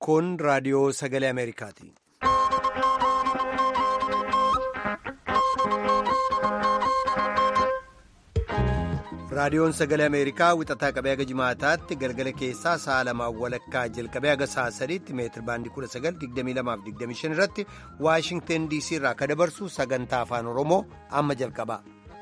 Kun raadiyoo sagalee Ameerikaati. Raadiyoon sagalee Ameerikaa wixataa qabee haga jimaataatti galgala keessaa sa'a lamaan walakkaa jalqabee haga sa'a sadiitti meetir baandii 1922-25 irratti Waashingteen DC irraa akka dabarsu sagantaa afaan Oromoo amma jalqaba.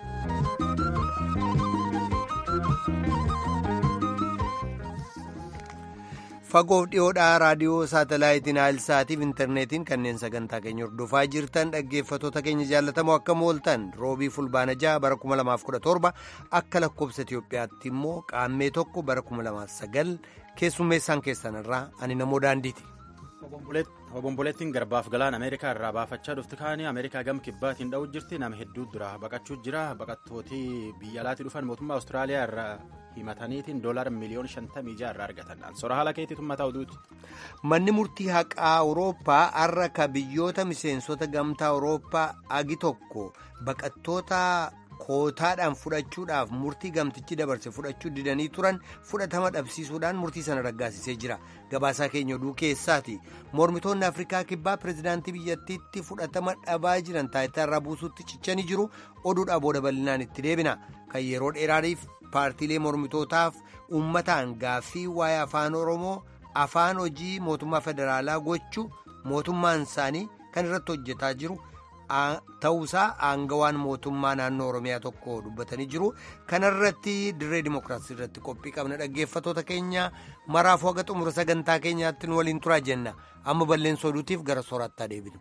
Fagoof dhiyoodhaa raadiyoo saatalaayitiin Aayilsaatiif intarneetiin kanneen sagantaa keenya hordofaa jirtan dhaggeeffatoota keenya jaallatamoo akka mooltan roobii fulbaana ja'a bara 2017 akka lakkoobsa Itiyoophiyaatti immoo qaammee tokko bara 2009 keessummeessaan keessan irraa ani namoo daandiiti. Obomboleettiin garbaaf galaan Ameerikaa irraa baafachaa dhufti kaanii Ameerikaa gam kibbaatiin dha'u jirti nama hedduu dura baqachuu jira baqattootii biyya alaatii dhufan mootummaa Awustiraaliyaa irraa himataniitiin doolaara miliyoona shantamii ja'a irraa argatan sora haala keetii tummataa oduuti. Manni murtii haqaa Awurooppaa har'a ka biyyoota miseensota gamtaa Awurooppaa agi tokko baqattoota kootaadhaan fudhachuudhaaf murtii gamtichi dabarse fudhachuu didanii turan fudhatama dhabsiisuudhaan murtii sana raggaasisee jira gabaasaa keenya oduu keessaati mormitoonni afrikaa kibbaa pirezidaantii biyyattiitti fudhatama dhabaa jiran taayitaa irraa buusuutti cichanii jiru oduudhaa booda bal'inaan itti deebina kan yeroo dheeraadhiif paartiilee mormitootaaf uummataan gaaffii waa'ee afaan oromoo afaan hojii mootummaa federaalaa gochuu mootummaan isaanii kan irratti hojjetaa jiru. ta'uusaa aangawaan mootummaa naannoo oromiyaa tokko dubbatanii jiru kanarratti dirree dimookiraasii irratti qophii qabna dhaggeeffatoota keenya maraafuu haga xumura sagantaa keenyaatti nu waliin turaa jenna amma balleessa oduutiif gara soorattaa deebinu.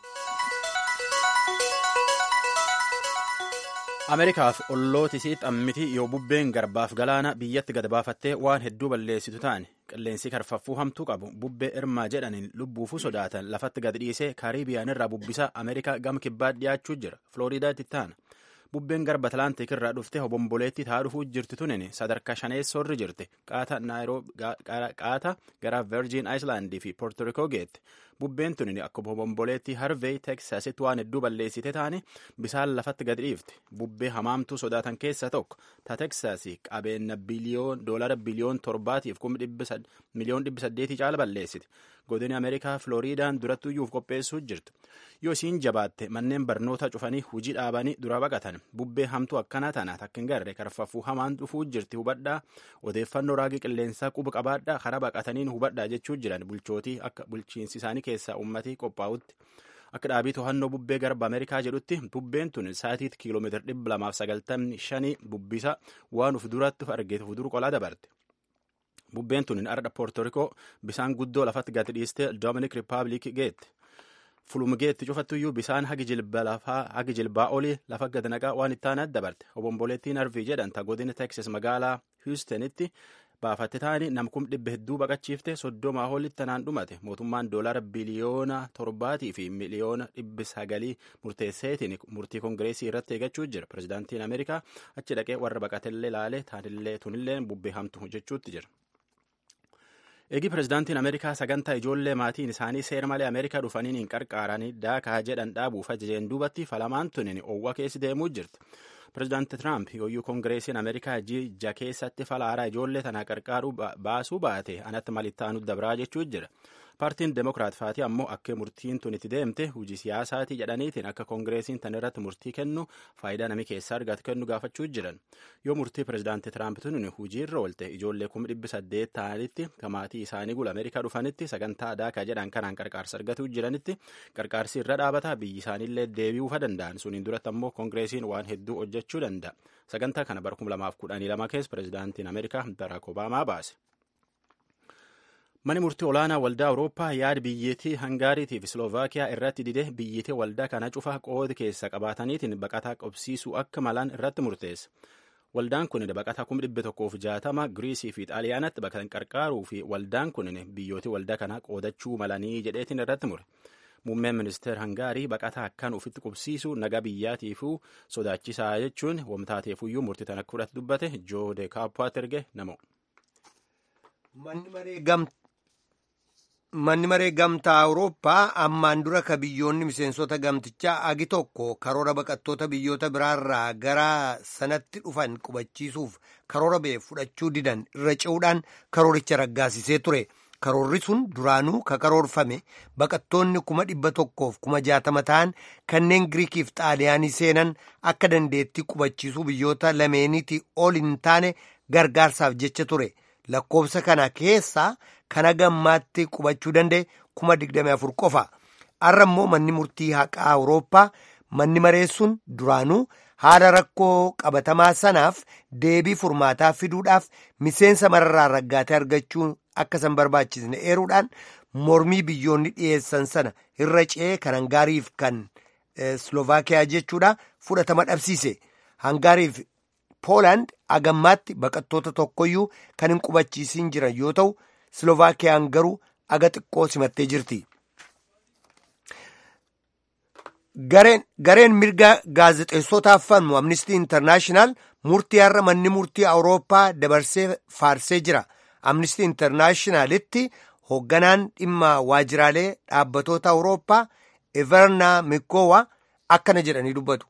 ameerikaaf ollootisi xammiti yoo bubbeen garbaaf galaana biyyatti gad baafattee waan hedduu balleessitu ta'an qilleensi karfaffuu hamtuu qabu bubbee irmaa jedhaniin lubbuufuu sodaatan lafatti gad dhiisee kaariibiyaan irraa bubbisa ameerikaa gama kibbaa dhiyaachuu jira flooriidaatti ta'an bubbeen garba atlaantik irraa dhufte hobomboleetti taa dhufuu jirti tunin sadarkaa shaneessoorri jirti qaata gara virgin ayislaandii fi poortorikoo geette bubbeen tunin akkuma hobomboleetti harvey teksasitti waan hedduu balleessite taane bisaan lafatti gad dhiifte bubbee hamaamtuu sodaatan keessa tokko ta teksasii qabeenya doolara biliyoon torbaatiif miliyoon dhibbi saddeetii caala balleessite godini ameerikaa flooriidaan durattuyyuuf qopheessuu jirtu yoo isiin jabaatte manneen barnoota cufanii hujii dhaabanii dura baqatan bubbee hamtuu akkanaa tana takka hin garre karfaffuu hamaan dhufuu jirti hubadhaa odeeffannoo raagii qilleensaa quba qabaadhaa karaa baqataniin hubadhaa jechuu jiran bulchootii akka bulchiinsi isaanii keessaa ummatii qophaa'utti akka dhaabii to'annoo bubbee garba ameerikaa jedhutti bubbeen tun saatiitti kiiloomeetira dhibba lamaaf sagaltamni shanii bubbisa waan uf duratti argeetu uf duru qolaa dabarte. bubbeen tun ardha poortorikoo bisaan guddoo lafatti gadi dhiiste doominik rippaabilik geette. fulumgeetti cufattuyyuu bisaan hagi jilba lafaa hagi jilbaa olii lafa gad naqaa waan itti aanaa dabarte obomboleettiin arvii jedhan ta godina teksas magaalaa hiwustenitti baafatte taani namkum dhibba hedduu baqachiifte soddomaa olitti tanaan dhumate mootummaan doolara biliyoona torbaatii fi miliyoona dhibbi sagalii murteesseetiin murtii kongireesii irratti eegachuu jira pirezidaantiin ameerikaa achi dhaqee warra baqatellee laale taanillee tunillee bubbee hamtu jechuutti jira. eegi pirezidaantiin ameerikaa sagantaa ijoollee maatiin isaanii seera malee ameerikaa dhufaniin hin qarqaaranii daakaa jedhan dhaabuuf ajajeen duubatti falamaan tunin owwa keessi deemuu jirti pirezidaanti tiraamp yooyyuu koongireesiin ameerikaa jija keessatti fala haaraa ijoollee tana qarqaaruu baasuu baate anatti malittaanu dabraa jechuu jira paartiin demokiraat faatii ammoo akka murtiin tun itti deemte hujii siyaasaatii jedhaniitiin akka koongireesiin tan irratti murtii kennu faayidaa namni keessaa argatu kennu gaafachuu jiran yoo murtii pirezidaanti tiraamp tun hujii irra oolte ijoollee kuma dhibbi saddeet ta'anitti kamaatii isaanii gula ameerikaa dhufanitti sagantaa daakaa jedhan kanaan qarqaarsa argatuu jiranitti qarqaarsi irra dhaabataa biyyi isaaniillee deebi'uufa danda'an suniin duratti ammoo koongireesiin waan hedduu hojjechuu danda'a sagantaa kana bara 2012 keessa pirezidaantiin ameerikaa baraak obaamaa baase. Mani murtii olaanaa waldaa Awurooppaa yaada biyyattii Hangaariitii fi Siloovakiyaa irratti dide biyyattii waldaa kana cufaa qooda keessa qabaataniitiin baqataa qobsiisuu akka malan irratti murteessa. Waldaan kun baqataa kuma dhibba tokkoof jaatama Giriisii fi Xaaliyaanatti baqatan qarqaaruu fi waldaan kun biyyootii waldaa kana qoodachuu malanii jedheetiin irratti mure. Muummeen ministeera Hangaarii baqataa akkaan ofitti qubsiisuu nagaa biyyaatiifuu sodaachisaa jechuun wamtaateefuyyuu murtii tan akka fudhatu dubbate Joo de Kaappaat erge namo. Manni maree gamtaa Awurooppaa ammaan dura ka biyyoonni miseensota gamtichaa agi tokko karoora baqattoota biyyoota biraarraa gara sanatti dhufan qubachiisuuf karoora ba'e fudhachuu didan irra ce'uudhaan karooricha raggaasisee ture. karoorri sun duraanuu ka karoorfame baqattoonni kuma dhibba tokkoof kuma jaatama ta'an kanneen giriikiif xaaliyaanii seenan akka dandeettii qubachiisuu biyyoota lameeniitii ol hin taane gargaarsaaf jecha ture lakkoofsa kana keessaa kana gammaatti qubachuu danda'e kuma digdami afur qofa har'a immoo manni murtii haqaa awurooppaa manni mareessuun duraanuu haala rakkoo qabatamaa sanaaf deebii furmaataa fiduudhaaf miseensa mararraa raggaatee argachuu akka san barbaachisne eeruudhaan mormii biyyoonni dhiyeessan sana irra ce'ee kan hangaariif kan slovaakiyaa jechuudha fudhatama dhabsiise hangaariif poolaand agammaatti baqattoota tokkoyyuu kan hin qubachiisin jiran yoo ta'u slovaakiyaan garuu aga xiqqoo simattee jirti. gareen mirga gaazexeessotaaf falmu amnistii intarnaashinaal murtii har'a manni murtii awurooppaa dabarsee faarsee jira amnistii intarnaashinaalitti hoogganaan dhimma waajiraalee dhaabbatoota awurooppaa everna mikowa akkana jedhanii dubbatu.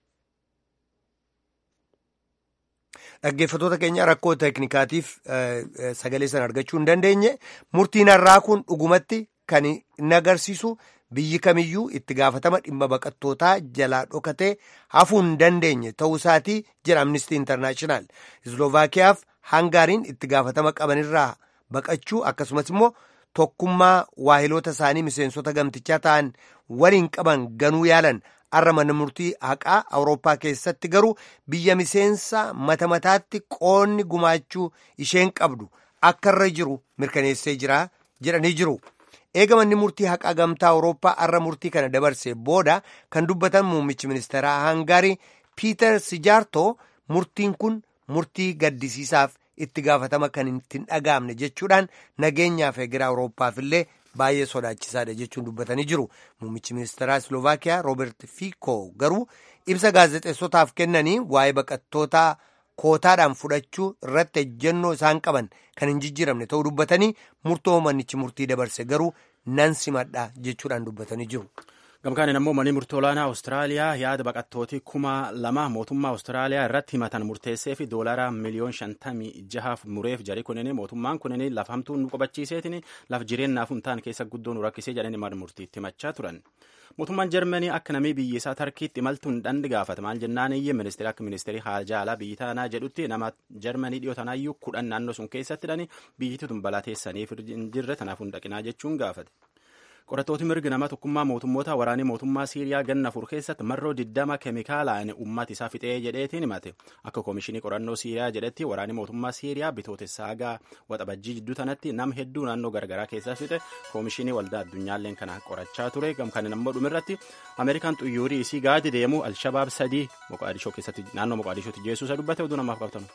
dhaggeeffatoota keenya rakkoo teeknikaatiif sagalee sana argachuu hin dandeenye murtiin har'aa kun dhugumatti kan inni agarsiisu biyyi kamiyyuu itti gaafatama dhimma baqattootaa jalaa dhokatee hafuu hin dandeenye ta'uu isaatii jira amnistii intarnaashinaal islovaakiyaaf hangaariin itti gaafatama qabanirraa baqachuu akkasumas immoo tokkummaa waahiloota isaanii miseensota gamtichaa ta'an waliin qaban ganuu yaalan har'a mana murtii haqaa awurooppaa keessatti garuu biyya miseensa mata mataatti qoonni gumaachuu isheen qabdu akka irra jiru mirkaneessee jira jedhanii jiru. eega manni murtii haqaa gamtaa awurooppaa har'a murtii kana dabarse booda kan dubbatan muummichi ministeeraa hangaarii piiter sijaartoo murtiin kun murtii gaddisiisaaf itti gaafatama kan hin dhaga'amne jechuudhaan nageenyaaf eegera awurooppaaf illee baay'ee sodaachisaadha jechuun dubbatanii jiru muummichi ministeeraa slovaakiyaa roobert fiiko garuu ibsa gaazexeessotaaf kennanii waa'ee baqattootaa kootaadhaan fudhachuu irratti ejjennoo isaan qaban kan hin jijjiiramne ta'uu dubbatanii murtoo manichi murtii dabarse garuu nan simadha jechuudhaan dubbatanii jiru. gamkaaniin ammoo manni murtii olaanaa awustiraaliyaa yaada baqattootii kuma lama mootummaa awustiraaliyaa irratti himatan murteessee fi doolaara miliyoon shantamii jahaaf mureef jari kunini mootummaan kunini laf hamtuu nu qubachiiseetiin laf jireenyaaf hin taane keessa guddoo nu rakkisee jedhanii mana murtiitti himachaa turan. mootummaan jarmanii akka namii biyya isaa tarkiitti imaltuun dandi gaafata maal jennaan iyye ministeera akka ministeerii haajaalaa biyyi tanaa jedhutti nama jarmanii dhiyoo tanaayyuu kudhan naannoo sun keessatti dhani biyyittii tun balaa teessaniif hin jirre tanaaf hin dhaqinaa jechuun gaafate. qorattooti mirgi nama tokkummaa mootummoota waraanii mootummaa siiriyaa ganna afur keessatti marroo diddama keemikaalaan uummata isaa fixee jedheetiin himate akka koomishinii qorannoo siiriyaa jedhetti waraanii mootummaa siiriyaa bitootessa hagaa waxabajjii jidduu tanatti nama hedduu naannoo garagaraa keessaa fixe koomishinii waldaa addunyaalleen kana qorachaa ture gamkanin ammoo dhumirratti ameerikaan xuyyuurii isii gaadi deemu alshabaab sadii moqaadishoo keessatti naannoo moqaadishootti jeessuusa dubbate oduu namaaf qabtan.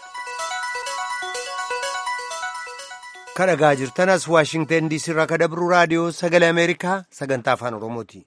kadhagaa jirtanas waashingten diisii irraa kadabru raadiyoo sagalee ameerikaa sagantaa afaan oromooti.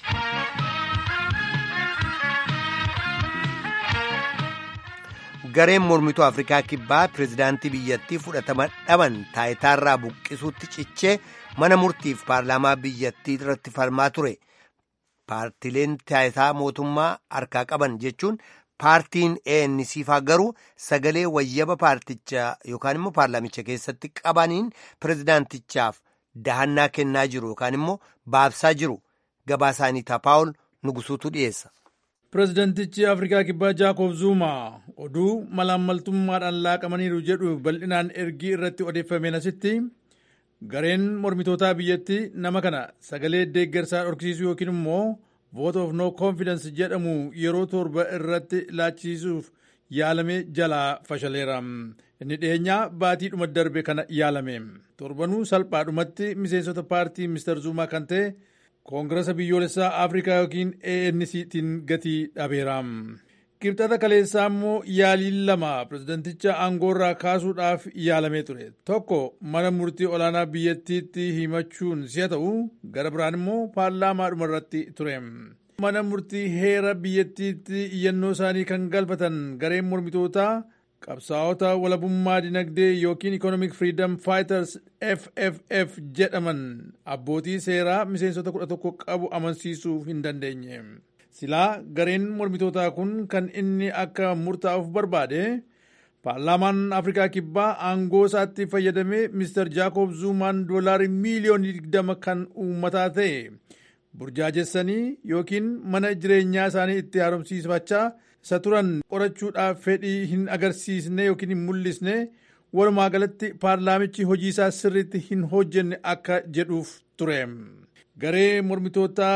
gareen mormituu afrikaa kibbaa pireezidaantii biyyattii fudhatama dhaban taayitaarraa buqqisuutti cichee mana murtiif paarlaamaa biyyattii irratti falmaa ture paartileen taayitaa mootummaa harkaa qaban jechuun paartiin ANC faa garuu sagalee wayyaba paartichaa yookaan immoo paarlaamicha keessatti qabaniin pireezidaantichaaf dahannaa kennaa jiru yookaan immoo baabsaa jiru gabaasaanii taapaawul nugusuutu dhiyeessa. pireezidaantichi afrikaa kibbaa jaakob zuumaa oduu malaammaltummaadhaan laaqamaniiru jedhu bal'inaan ergii irratti odeeffameen asitti gareen mormitootaa biyyatti nama kana sagalee deeggarsaa dhorkisiisuu yookiin immoo vote of no confidence jedhamu yeroo torba irratti laachisuuf yaalame jalaa fashaleera inni dhiyeenyaa baatii dhuma darbe kana yaalame torbanuu salphaadhumatti miseensota paartii mister zuumaa kan ta'e koongirasa biyyoolessaa afrikaa yookiin ANCtiin gatii dhabeera. Kibxata kaleessaa immoo yaaliin lama pirezidanticha aangoorraa kaasuudhaaf yaalamee ture. Tokko mana murtii olaanaa biyyattiitti himachuun si'a ta'u gara biraan immoo paarlaamaadhuma irratti ture. Mana murtii heera biyyattiitti iyyannoo isaanii kan galfatan gareen mormitootaa qabsaa'ota walabummaa dinagdee yookiin economic freedom fighters fff jedhaman abbootii seeraa miseensota kudha tokko qabu amansiisuu hin dandeenye silaa gareen mormitootaa kun kan inni akka murtaa'uuf barbaade paarlaamaan afrikaa kibbaa aangoo isaatti fayyadamee mister jaakob zuumaan doolaarii miiliyoonii 20 kan uummataa ta'e burjaajessanii yookiin mana jireenyaa isaanii itti haaromsiifachaa isa turan qorachuudhaaf fedhii hin agarsiisne yookiin hin mul'isne walumaa galatti paarlaamichi hojii isaa sirriitti hin hojjenne akka jedhuuf ture garee mormitoota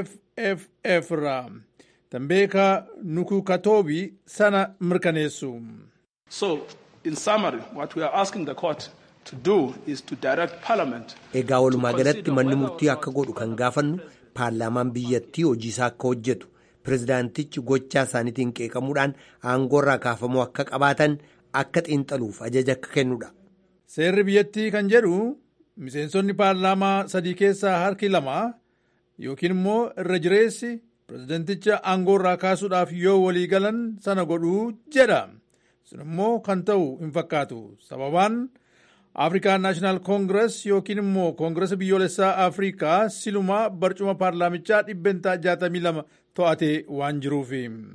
fff irraa tambeeka nukukatoobi sana mirkaneessu. So, in summary, what we are asking the court to do is to direct parliament. Egaa walumaa galatti manni murtii akka godhu kan gaafannu paarlaamaan biyyattii hojii isaa akka hojjetu pirezidaantichi gochaa isaaniitiin qeeqamuudhaan aangoorraa kaafamuu akka qabaatan akka xiinxaluuf ajaja akka kennudha. Seerri biyyattii kan jedhu miseensonni paarlaamaa sadii keessaa harki lama yookiin immoo irra jireessi pirezidaanticha aangoorraa kaasuudhaaf yoo walii galan sana godhuu jedha. sun immoo kan ta'u hin fakkaatu sababaan afrikaan naashinaal koongirees yookiin immoo koongireesa biyyoolessaa afrikaa silumaa barcuma paarlaamichaa dhibbentaa 62 to'atee waan jiruuf.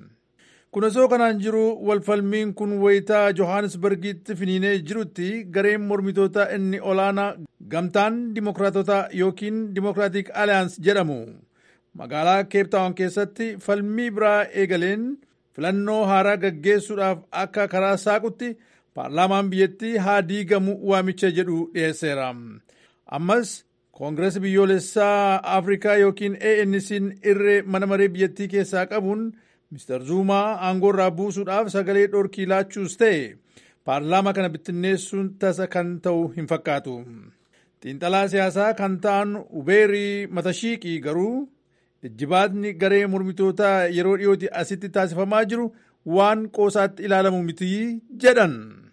kun osoo kanaan jiru walfalmiin kun wayitaa johannesburgitti finiinee jirutti gareen mormitoota inni olaanaa gamtaan dimokiraatota yookiin dimokiraatik aliyaans jedhamu magaalaa keeptaawon keessatti falmii biraa eegaleen. filannoo haaraa gaggeessuudhaaf akka karaa saaqutti paarlaamaan biyyattii haa diigamu waamicha jedhu dhiyeesseera ammas koongireesii biyyoolessaa afrikaa yookiin ANC'n irree mana maree biyyattii keessaa qabuun mister zuumaa aangoorraa buusuudhaaf sagalee dhorkii laachuus ta'e paarlaamaa kana bittinneessuun tasa kan ta'u hin fakkaatu xiinxalaa siyaasaa kan ta'an ubeerii matashiiqii garuu ijjibaatni garee mormitootaa yeroo dhiyooti asitti taasifamaa jiru waan qoosaatti ilaalamu miti jedhan.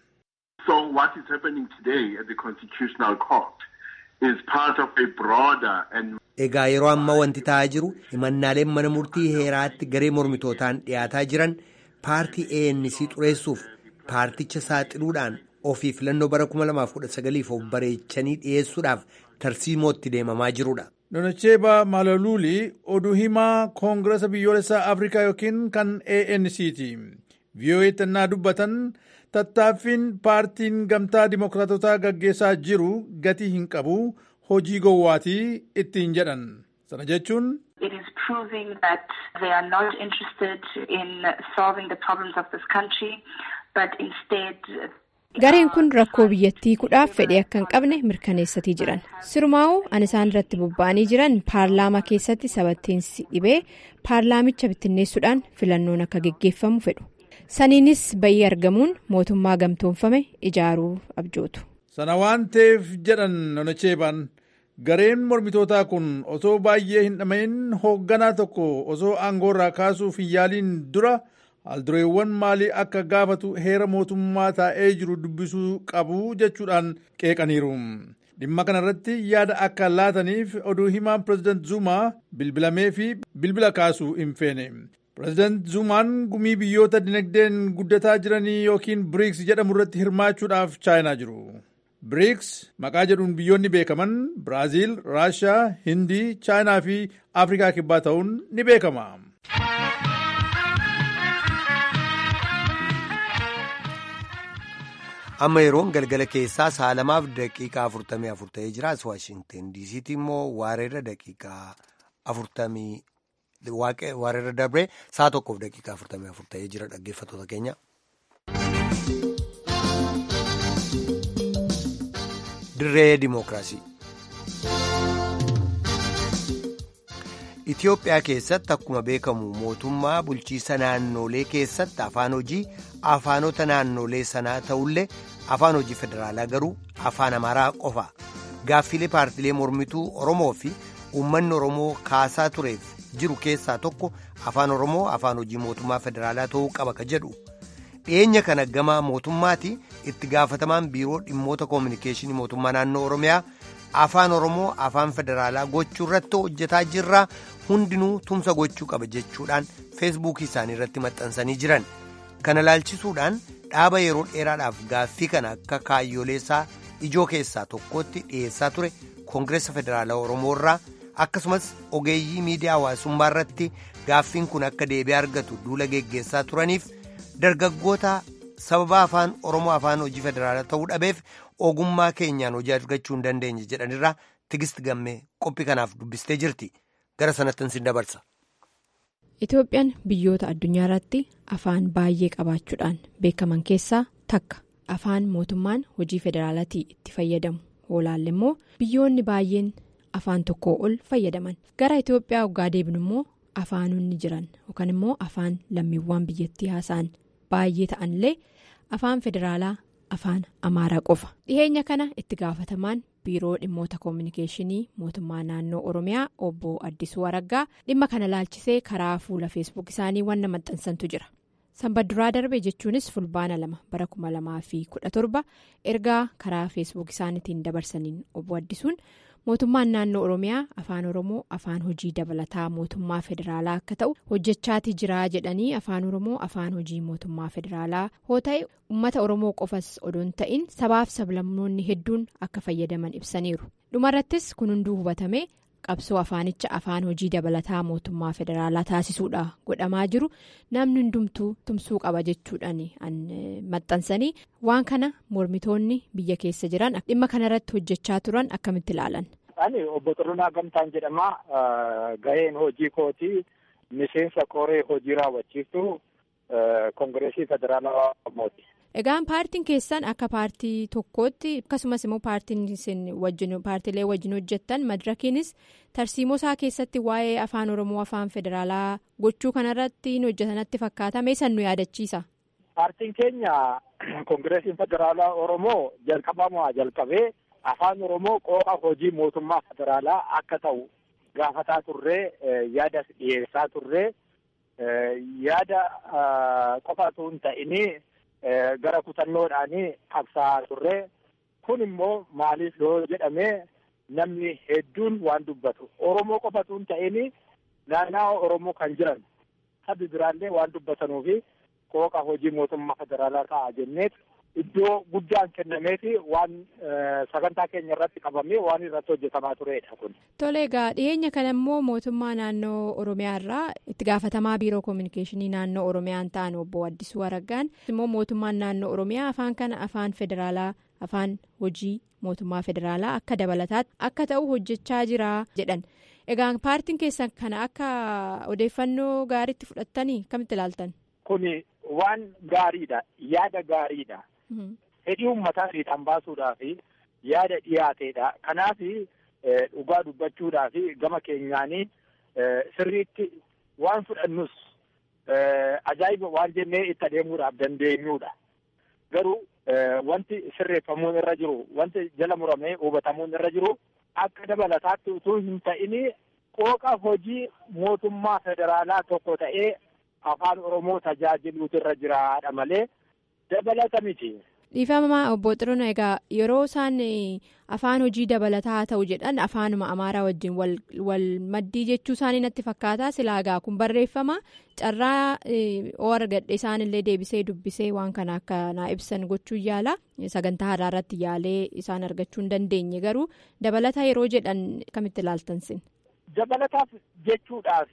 So what is happening today at the Constitutional Court is part of a broader and Egaa yeroo ammaa wanti ta'aa jiru himannaaleen mana murtii heeraatti garee mormitootaan dhiyaataa jiran paartii ANC xureessuuf paarticha saaxiluudhaan ofii filannoo bara 2019 of bareechanii dhiyeessuudhaaf tarsiimootti deemamaa jirudha. Donacheeba Malaluuli oduu himaa koongiresa biyyoolessaa Afrikaa yookiin kan ANCti. VOA tannaa dubbatan tattaaffiin paartiin gamtaa dimokiraatotaa gaggeessaa jiru gatii hin qabu hojii gowwaatii ittiin jedhan. Sana jechuun It is proving that they are not interested in solving the problems of this country, but instead Gareen kun rakkoo biyyattii kudhaaf fedhii akka hin qabne mirkaneessatii jiran. Sirumaa'uu an isaan irratti bobba'anii jiran paarlaamaa keessatti sabateensi dhibee paarlaamicha bittinneessuudhaan filannoon akka geggeeffamu fedhu. Saniinis bayyii argamuun mootummaa gamtoomfame ijaaruu abjootu. sana waan ta'eef jedhan Donacheebaan gareen mormitootaa kun osoo baay'ee hin dhamahin hoogganaa tokko osoo aangoorraa kaasuuf hin yaaliin dura aldureewwan maalii akka gaafatu heera mootummaa taa'ee jiru dubbisuu qabu jechuudhaan qeeqaniiru. dhimma kana irratti yaada akka laataniif oduu himaan pireezidant Zumaa bilbilamee fi bilbila kaasuu hin feene. Pireezidant Zumaan gumii biyyoota dinagdeen guddataa jiranii yookiin BRICS jedhamu irratti hirmaachuudhaaf chaayinaa jiru. BRICS maqaa jedhuun biyyoonni beekaman Biraaziil, Raashiyaa, Hindii, chaayinaa fi Afrikaa kibbaa ta'uun ni beekama. amma yeroon galgala keessaa saalamaaf daqiiqaa afurtamii afur ta'ee jira as waashinten diisiitti immoo waareerra daqiiqaa afurtamii waareerra dabree saa tokkoof daqiiqaa afurtamii afur ta'ee jira dhaggeeffattoota keenya. dirree dimookiraasii. Itoophiyaa keessatti akkuma beekamu mootummaa bulchiisa naannolee keessatti afaan hojii afaanota naannolee sanaa ta'ullee afaan hojii federaalaa garuu afaan amaaraa qofa gaaffilee paartilee mormituu oromoo fi uummanni oromoo kaasaa tureef jiru keessaa tokko afaan oromoo afaan hojii mootummaa federaalaa ta'uu qaba ka jedhu dhiyeenya kana gama mootummaati itti gaafatamaan biiroo dhimmoota koominikeeshinii mootummaa naannoo oromiyaa. afaan oromoo afaan federaalaa gochuu irratti hojjetaa jirra hundinuu tumsa gochuu qaba jechuudhaan feesbuukii isaanii irratti maxxansanii jiran kana laalchisuudhaan dhaaba yeroo dheeraadhaaf gaaffii kana akka kaayyooleessaa ijoo keessaa tokkotti dhiyeessaa ture koongireessa federaalaa oromoo irraa akkasumas ogeeyyii miidiyaa hawaasummaa irratti gaaffiin kun akka deebi'ee argatu duula geggeessaa turaniif dargaggoota sababa afaan oromoo afaan hojii federaalaa ta'uu dhabeef ogummaa keenyaan hojii argachuu hin dandeenye jedhanirraa tigist gammee qophii kanaaf dubbistee jirti gara sanatti sin dabarsa. Itoophiyaan biyyoota addunyaa irratti afaan baay'ee qabaachuudhaan beekaman keessaa takka afaan mootummaan hojii federaalaatii itti fayyadamu hoolaalle immoo biyyoonni baay'een afaan tokkoo ol fayyadaman gara Itoophiyaa waggaa deebinu immoo afaanonni jiran yookaan immoo afaan lammiiwwan biyyattii haasa'an baay'ee ta'anillee afaan federaalaa afaan amaaraa qofa dhiheenya kana itti gaafatamaan. biiroo dhimmoota koominikeeshinii mootummaa naannoo oromiyaa obbo addisuu araggaa dhimma kana laalchisee karaa fuula feesbuuk isaanii wanna maxxansantu jira sanbadduraa darbe jechuunis fulbaana lama bara kuma lamaa fi kudha torba ergaa karaa feesbuuk isaaniitiin dabarsaniin obbo addisuun mootummaan naannoo oromiyaa afaan oromoo afaan hojii dabalataa mootummaa federaalaa akka ta'u hojjechaati jiraa jedhanii afaan oromoo afaan hojii mootummaa federaalaa hoo ta'e ummata oromoo qofas odoon ta'in sabaaf sablammoonni hedduun akka fayyadaman ibsaniiru dhumarrattis kun hunduu hubatame qabsoo afaanicha afaan hojii dabalataa mootummaa federaalaa taasisuudha godhamaa jiru namni hundumtuu tumsuu qaba jechuudhaan maxxansanii waan kana mormitoonni biyya keessa jiran dhimma kanarratti hojjechaa turan akkamitti ilaalan. Ani obbo Xurunaa Gamtaan jedhama. Gaheen hojii kootii miseensa koree hojii raawwachiiftu Koongireesii Federaalaa Oromooti. Egaan paartiin keessan akka paartii tokkootti akkasumas immoo paartiin isin wajjin paartiilee wajjin hojjettan madirakiinis tarsiimoo isaa keessatti waa'ee afaan oromoo afaan federaalaa gochuu kanarratti hojjetanatti fakkaata meesan nu yaadachiisa. Paartiin keenya koongireesiin federaalaa oromoo jalqabamaa jalqabee afaan oromoo qooqa hojii mootummaa federaalaa akka ta'u gaafataa turree yaada dhiyeessaa turree yaada qofatu hin ta'inii. gara kutannoodhaanii qabsaa turre kun immoo maaliif yoo jedhame namni hedduun waan dubbatu oromoo qofatu hin ta'in naannawaa oromoo kan jiran sabi biraallee waan dubbatanuufi qooqa hojii mootummaa federaalaa ta'a jenneet iddoo guddaan kennameefi waan sagantaa keenya irratti qabamee waan irratti hojjetamaa turedha kun. Tole egaa dhiyeenya kana immoo mootummaa naannoo Oromiyaa irraa itti gaafatamaa biiroo koominikeeshinii naannoo Oromiyaan ta'an obbo Addisuu Araggaan immoo mootummaan naannoo Oromiyaa afaan kana afaan federaalaa afaan hojii mootummaa federaalaa akka dabalataatti akka ta'u hojjechaa jira jedhan. Egaa paartiin keessan kana akka odeeffannoo gaariitti fudhattanii akkamitti ilaaltan? Kuni waan gaariidha. Yaada gaariidha. Fedhii uummataa fiixaan baasuudhaaf yaada dhiyaateedha. Kanaaf dhugaa dubbachuudhaaf gama keenyaanii sirriitti waan fudhannus ajaa'iba waan jennee itti adeemuudhaaf dandeenyuudha. Garuu wanti sirreeffamuun irra jiru, wanti jala muramee hubatamuun irra jiru akka dabalataatti utuu hin ta'in qooqa hojii mootummaa federaalaa tokko ta'ee afaan Oromoo tajaajiluutu irra jiraadha malee. dabalata miti. Dhiifamaa obbo Xiruna egaa yeroo isaan afaan hojii dabalataa ta'u jedhan afaanuma amaaraa wajjin wal maddii jechuu isaanii natti fakkaata silaa egaa kun barreeffama carraa oo argadhe isaanillee deebisee dubbisee waan kana akka naa ibsan gochuu yaala sagantaa haaraa irratti yaalee isaan argachuu hin dandeenye garuu dabalata yeroo jedhan kamitti ilaaltansin. Dabalataaf jechuudhaaf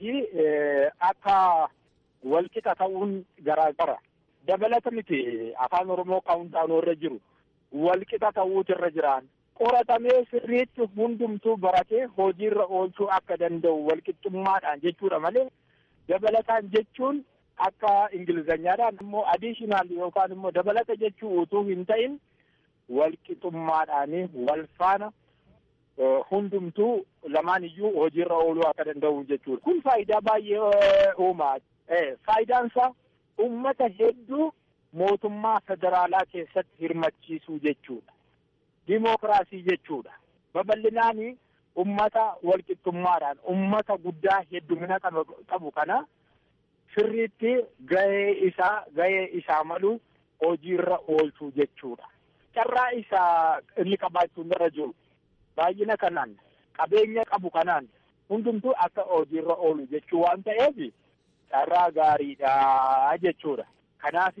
akka walqixa ta'uun garaagara. dabalata miti afaan oromoo kaawuntaanoo irra jiru walqixa ta'uutu irra jiraan qoratamee sirriitti hundumtuu baratee hojiirra oolchuu akka danda'u walqixxummaadhaan jechuudha malee dabalataan jechuun akka ingilizanyaadhaan immoo adiishinaal yookaan immoo dabalata jechuu utuu hin ta'in walqixxummaadhaanii wal faana hundumtuu lamaan iyyuu hojiirra ooluu akka danda'u jechuudha. Kun faayidaa baay'ee uumaa. Faayidaansaa ummata hedduu mootummaa federaalaa keessatti hirmachiisuu jechuudha. Dimookiraasii jechuudha. Babal'inaani ummata walqixxummaadhaan ummata guddaa heddumina qabu kana sirriitti gahee isaa gahee isaa malu hojiirra oolchuu jechuudha. Carraa isaa inni qabaachuun irra jiru baay'ina kanaan qabeenya qabu kanaan hundumtuu akka hojiirra oolu jechuu waan ta'eef carraa gaariidha jechuudha. Kanaaf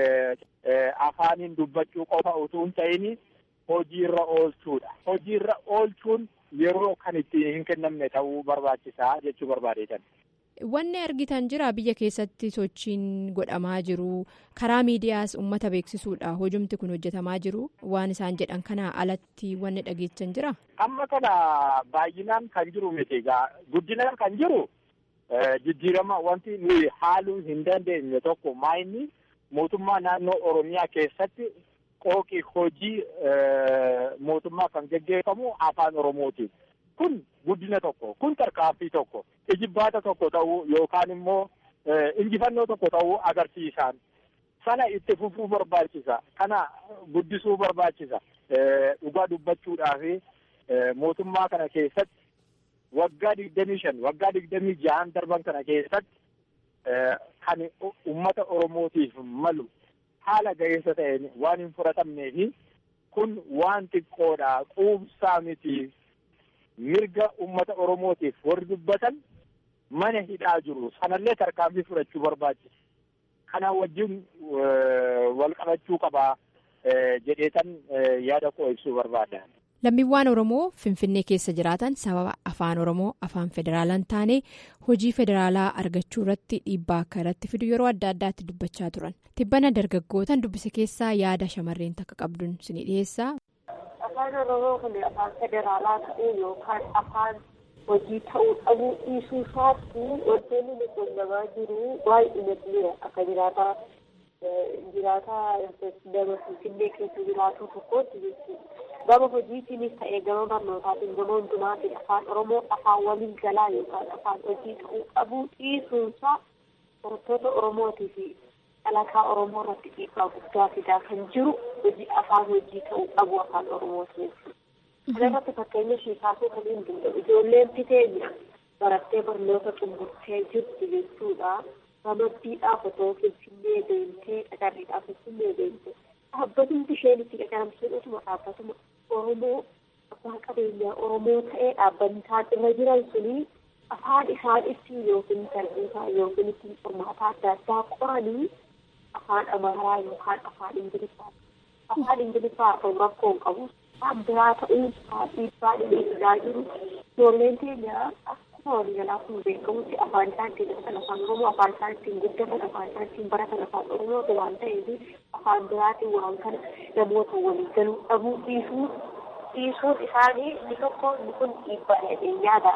afaaniin dubbachuu qofa utuu hin ta'in hojiirra oolchuudha. Hojiirra oolchuun yeroo kan itti hin kennamne ta'uu barbaachisaa jechuu barbaadeetan. Wanni argitan jira biyya keessatti sochiin godhamaa jiru karaa miidiyaas uummata beeksisuudha hojumti kun hojjetamaa jiru waan isaan jedhan kana alatti wanni dhageechan jira. Amma kana baay'inaan kan jiru miti egaa guddinaan kan jiru jijjiirama wanti nuyi haaluu hin dandeenye tokko maayinni mootummaa naannoo Oromiyaa keessatti qooqii hojii mootummaa kan geggeeffamu afaan Oromootiin. Kun guddina tokko kun tarkaanfii tokko ijibbaata tokko ta'uu yookaan immoo injifannoo tokko ta'uu agarsiisan sana itti fufuu barbaachisa kana guddisuu barbaachisa dhugaa dubbachuudhaaf mootummaa kana keessatti waggaa digdamii shan waggaa digdamii jahan darban kana keessatti kan ummata oromootiif malu haala gaheessa ta'een waan hin fudhatamnee fi kun waan xiqqoodha quubsaa miti mirga ummata oromootiif warri dubbatan mana hidhaa jiru sanallee tarkaanfii fudhachuu barbaachisa kana wajjin wal qabachuu qabaa jedheetan yaada koo ibsuu barbaada. Lammiiwwan Oromoo Finfinnee keessa jiraatan sababa afaan Oromoo afaan federaalaa hin taane hojii federaalaa argachuu irratti dhiibbaa akka irratti fidu yeroo adda addaatti dubbachaa turan. Tibbana dargaggootaan dubbise keessaa yaada shamarreen takka qabduun isinii dhiyeessaa. Afaan Oromoo kun afaan federaalaa ta'uu yookaan afaan hojii ta'uu dhabuu dhiisuu isaatti wantoonni nu quunnamaa jiru baay'inatti akka jiraataa jiraataa nama Finfinnee keessa jiraatu tokkotti jechuudha. Gama hojiitiinis ta'ee gama barnootaatiin gama hundumaatiin afaan Oromoo afaan waliin galaa yookaan afaan hojii ta'uu dhabuu dhiisuunsaa barattoota Oromootii fi dhalataa Oromoo irratti dhiibbaa guddaa fidaa kan jiru hojii afaan hojii ta'uu dhabuu afaan Oromooti jechuudha. Kana irratti fakkeenya ishee kaasuu kan hin danda'u ijoolleen fiteenya barattee barnoota xumurtee jirti jechuudha. Ramaddiidhaaf otoo Finfinnee deemtee qacarriidhaaf Finfinnee deemtee dhaabbatumti isheen itti qacaramsuun utuma dhaabbatuma Oromoo abbaa qabeenyaa Oromoo ta'ee dhaabbanni isaan irra jiran suni afaan isaan ittiin yookiin tarbiisaa yookiin ittiin qormaata adda addaa qoranii afaan Amaaraa yookaan afaan Ingiliffaa afaan Ingiliffaa afaan rakkoo hin qabu afaan biraa ta'uu isaa dhiibbaa inni fidaa jiru ijoolleen keenya akkuma waliigalaa kun beekamutti afaan isaan ittiin dubbatan afaan Oromoo afaan isaan ittiin guddatan afaan isaan ittiin baratan afaan Oromoo waan ta'eef afaan biraatiin waan kana namoota walii galuu dhabuu dhiisuu dhiisuun isaanii inni tokko inni kun dhiibbaa jedhee yaada.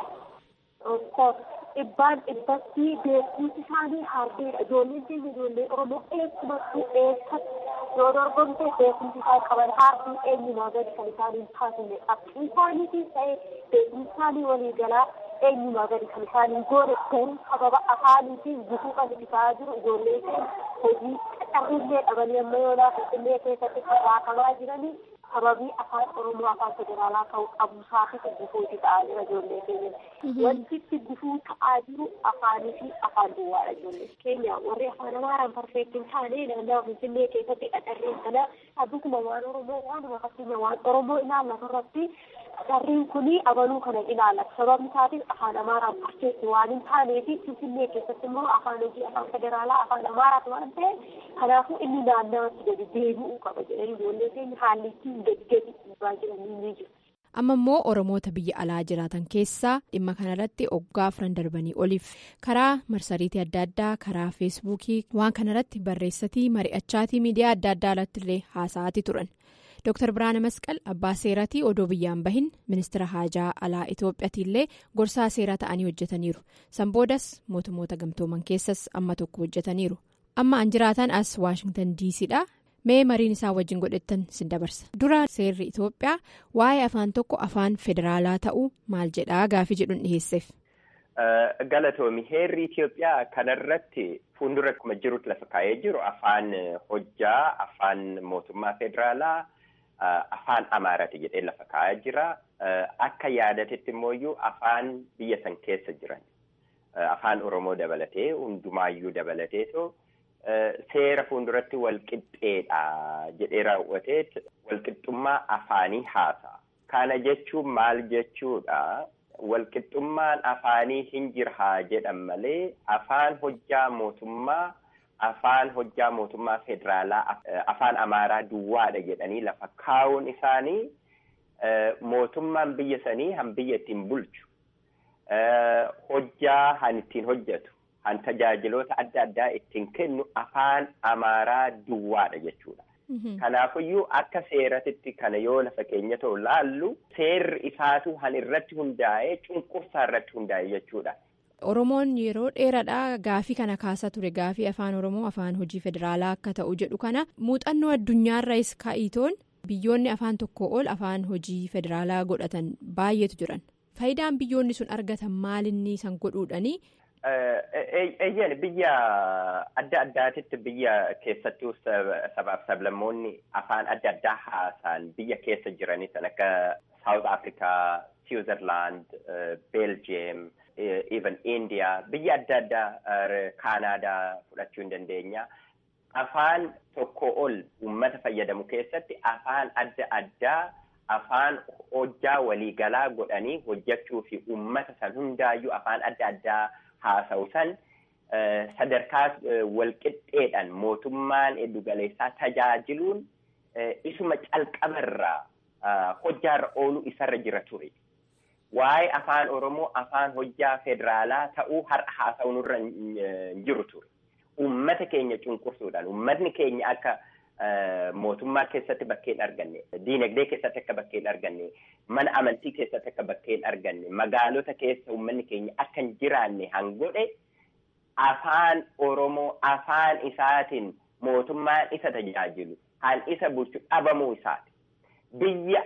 Dhibbaan dhibbatti beekumsi isaanii hardeedha. Ijoolleen keenya ijoollee Oromoo eessumattuu eessatti yoo dorgomte beekumsi isaan qaban hardii eenyumaa gadi kan isaan hin taasifne qabxii isaaniitiin ta'ee beekumsi isaanii walii galaa eenyumaa gadi kan isaan hin goone garuu sababa afaaniitiin gufuu kan itti ta'aa jiru ijoollee keenya hojii qacarrillee dhabanii amma yoonaa finfinnee keessatti raakamaa jiranii sababii afaan oromoo afaan federaalaa ta'uu qabuusaatiif gufuuti ta'aa jira ijoollee keenya. Wanti itti gufuu ta'aa jiru afaanii fi afaan duwwaadha ijoollee keenya warri afaan amaaraan parfeektiin taane naannoo finfinnee keessatti qacarreen kana abbukuma waan oromoo waanuma fakkeenya waan oromoo ilaallatu irratti qacarriin kuni abaluu kana ilaallata sababni isaatiin afaan amaaraan parfeektii waan hin taaneefi finfinnee keessatti immoo afaan hojii afaan federaalaa afaan amaaraatu waan ta'e kanaafuu inni naannawatti gadi deebi'uu qaba jedhanii ijoollee keenya haalli ittiin gadi gadi dhiibaa jiranii ni jiru. amma immoo oromoota biyya alaa jiraatan keessaa dhimma kanarratti oggaa afran darbanii oliif karaa marsariitii adda addaa karaa feesbuukii waan kanarratti barreessatii mari'achaatii miidiyaa adda addaa irratti illee haasa'aati turan dr biraana masqal abbaa seeratii odoo biyyaan bahin ministira haajaa alaa itoophiyaati illee gorsaa seeraa ta'anii hojjetaniiru san boodas mootummoota gamtooman keessas amma tokko hojjetaniiru amma an jiraatan as waashingtan diisiidha. mee mariin isaa wajjin godhettan sin dabarsa dura seerri itoophiyaa waa'ee afaan tokko afaan federaalaa ta'uu maal jedhaa gaafii jedhuun dhiheesseef. galatoomi heerri itiyoophiyaa kanarratti fuuldura akkuma jirutti lafa kaa'ee jiru afaan hojjaa afaan mootummaa federaalaa afaan amaaraati jedhee lafa kaa'ee jira akka yaadatetti immoo afaan biyya san keessa jiran afaan oromoo dabalatee hundumaayyuu dabalateetoo. seera fuulduratti walqixxeedha jedhee raawwatee walqixxummaa afaanii haasa. Kana jechuun maal jechuudha? Walqixxummaan afaanii hin jirhaa jedhan malee afaan hojjaa mootummaa afaan hojjaa mootummaa federaalaa afaan amaaraa duwwaadha jedhanii lafa kaa'uun isaanii mootummaan biyya sanii han biyya ittiin bulchu hojjaa han ittiin hojjetu han tajaajiloota adda addaa ittiin kennu afaan amaaraa duwwaadha jechuudha. Kanaafiyyuu akka seeratitti kana yoo lafa keenya ta'u laallu seerri isaatu han irratti hundaa'ee cunqursaa irratti hundaa'e jechuudha. Oromoon yeroo dheeraadhaa gaafii kana kaasaa ture gaafii afaan Oromoo afaan hojii federaalaa akka ta'u jedhu kana muuxannoo addunyaarraas kaa'itoon biyyoonni afaan tokko ol afaan hojii federaalaa godhatan baay'eetu jiran. Faayidaan biyyoonni sun argatan maalinni san godhuudhanii. Eeyyeen biyya adda addaatitti biyya keessattuu sabaaf sablammoonni afaan adda addaa haasaan biyya keessa jiranii san akka South Africa, Switzerland, Belgium, even India biyya adda addaa Kaanaadaa fudhachuu hin dandeenya. Afaan tokko ol uummata fayyadamu keessatti afaan adda addaa afaan hojjaa waliigalaa godhanii hojjechuu fi uummata san hundaayyuu afaan adda addaa haasa'u san sadarkaa walqixxeedhaan mootummaan eddugaleessaa tajaajiluun isuma calqabarraa hojjaarra ooluu isarra jira ture. Waa'ee afaan Oromoo afaan hojjaa federaalaa ta'uu har'a haasa'u nurra hin jiru ture. Uummata keenya cunqursuudhaan uummatni keenya akka mootummaa keessatti bakkee hin arganne diinagdee keessatti akka bakkee hin arganne mana amantii keessatti akka bakkee hin arganne magaalota keessa uummanni keenya akka hin jiraanne hangodhe afaan oromoo afaan isaatiin mootummaan isa tajaajilu han isa bulchu dhabamuu isaati. Biyya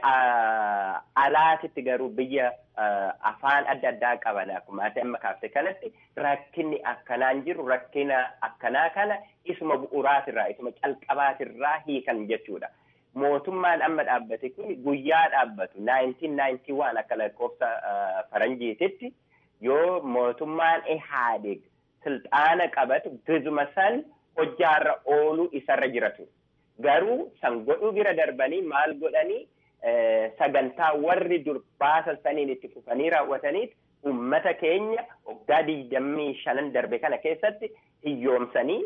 alaatitti garuu biyya afaan adda addaa qaban akkuma ati amma kaafte kanatti rakkinni akkanaan jiru rakkina akkanaa kana isuma bu'uraatirraa isuma calqabaatirraa hiikan jechuudha. Mootummaan amma dhaabbate kun guyyaa dhaabbatu 1991 akka lakkoofsa faranjiititti yoo mootummaan Ihaadig silxaana qabatu gizuma san hojjaarra ooluu isarra jiratu. Garuu san godhuu bira darbanii maal godhanii sagantaa warri dur baasan saniin itti fufanii raawwataniit ummata keenya waggaa digdamii shanan darbe kana keessatti hiyyoomsanii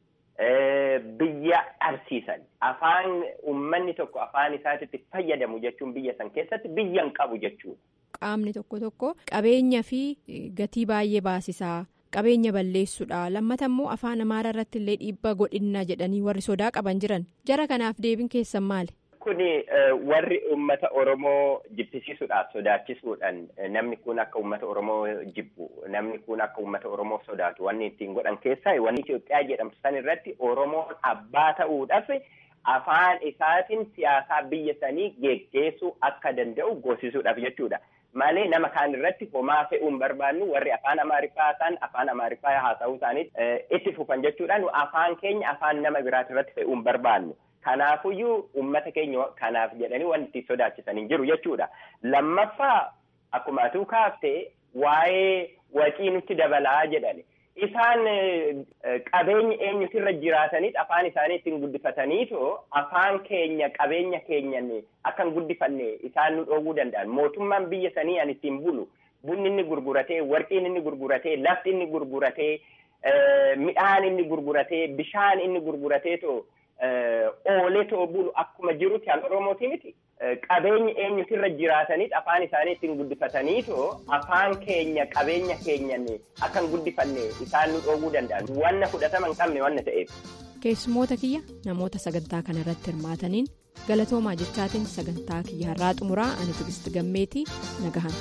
biyya dhabsiisan afaan ummanni tokko afaan isaatitti fayyadamu jechuun biyya san keessatti biyya hin qabu jechuudha. Qaamni tokko tokko qabeenya fi gatii baay'ee baasisaa. qabeenya balleessuudha lammata immoo afaan amaaraa irratti illee dhiibbaa godhinna jedhanii warri sodaa qaban jiran jara kanaaf deebiin keessan maali. Kuni warri uummata Oromoo jibbisiisuudhaaf sodaachisuudhaan namni kun akka uummata Oromoo jibbu namni kun akka uummata Oromoo sodaatu wanni ittiin godhan keessaa wanni Itoophiyaa jedhamtu san irratti Oromoon abbaa ta'uudhaaf afaan isaatiin siyaasaa biyya sanii geggeessuu akka danda'u goosisuudhaaf jechuudha. malee nama kaan irratti homaa fe'uu hin barbaannu warri afaan amaariffaa haasa'an afaan amaariffaa haasa'uu isaanii itti fufan jechuudhaan afaan keenya afaan nama biraati irratti fe'uu hin barbaannu. Kanaafuyyuu uummata keenya kanaaf jedhanii wanti itti sodaachisan hin jiru jechuudha. Lammaffaa akkuma atuu kaaftee waa'ee wacii nutti dabalaa jedhani. Isaan qabeenya eenyutirra jiraataniit afaan isaanii ittiin guddifataniitoo afaan keenya qabeenya keenyan akka hin guddifanne isaan nu dhoowwuu danda'an. Mootummaan biyya sanii an ittiin bulu bunni inni gurguratee, warqiin inni gurguratee, lafti inni gurguratee, midhaan inni gurguratee, bishaan inni gurguratee too oolee too bulu akkuma jirutti an Oromooti miti. Qabeenya eenyutirra jiraataniit afaan isaanii ittiin guddifataniitoo afaan keenya qabeenya keenyan akka hin guddifanne isaan nu dhoowwuu danda'an. Wanna fudhatama hin qabne wanna ta'eef. Keessumoota kiyya namoota sagantaa kana irratti hirmaataniin galatoomaa jechaatiin sagantaa kiyya har'aa xumuraa ani Tigisti Gammeetii nagahan.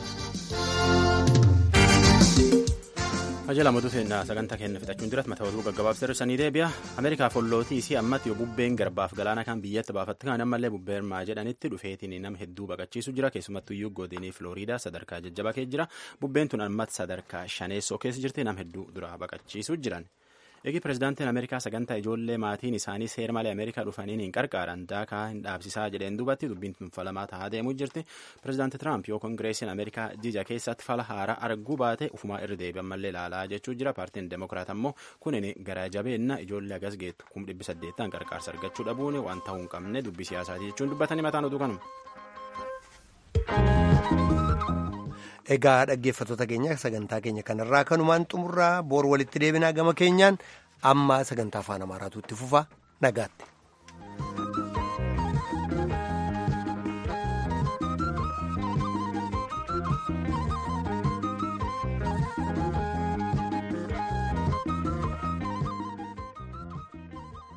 Ajja lamatu seenaa sagantaa kenna fixachuun jirat mata oduu gaggabaabsee hir'isanii deebi'a. Ameerikaa follootii isii ammatti yoo bubbeen garbaaf galaana kan biyyatti baafatti kan ammallee bubbeen maa jedhanitti dhufeetiin nama hedduu baqachiisu jira keessumattuu iyyuu godinii Filooriidaa sadarkaa jajjabaa keessa jira bubbeen tun ammatti sadarkaa shaneessoo keessa jirti nama hedduu dura baqachiisu jiran. Eegi pirezidaantiin Ameerikaa sagantaa ijoollee maatiin isaanii seera malee Ameerikaa dhufaniin hin qarqaaran daakaa hin dhaabsisaa jedheen duubatti dubbiin tun falamaa tahaa deemuu jirti. Pirezidaanti Tiraamp yoo kongireesiin Ameerikaa jija keessatti fala haaraa arguu baate ufumaa irra deebi'an mallee ilaalaa jechuu jira. Paartiin Demokiraat ammoo kunin gara jabeenna ijoollee agas geettu kum dhibbi saddeettaan qarqaarsa argachuu dhabuun waan ta'uu hin qabne dubbii siyaasaati jechuun dubbatanii mataan oduu kanuma. Egaa dhaggeeffattoota keenya sagantaa keenya kanarraa kanumaan xumurraa boor walitti deebinaa gama keenyaan amma sagantaa afaan amaaraatu itti fufa nagaatti.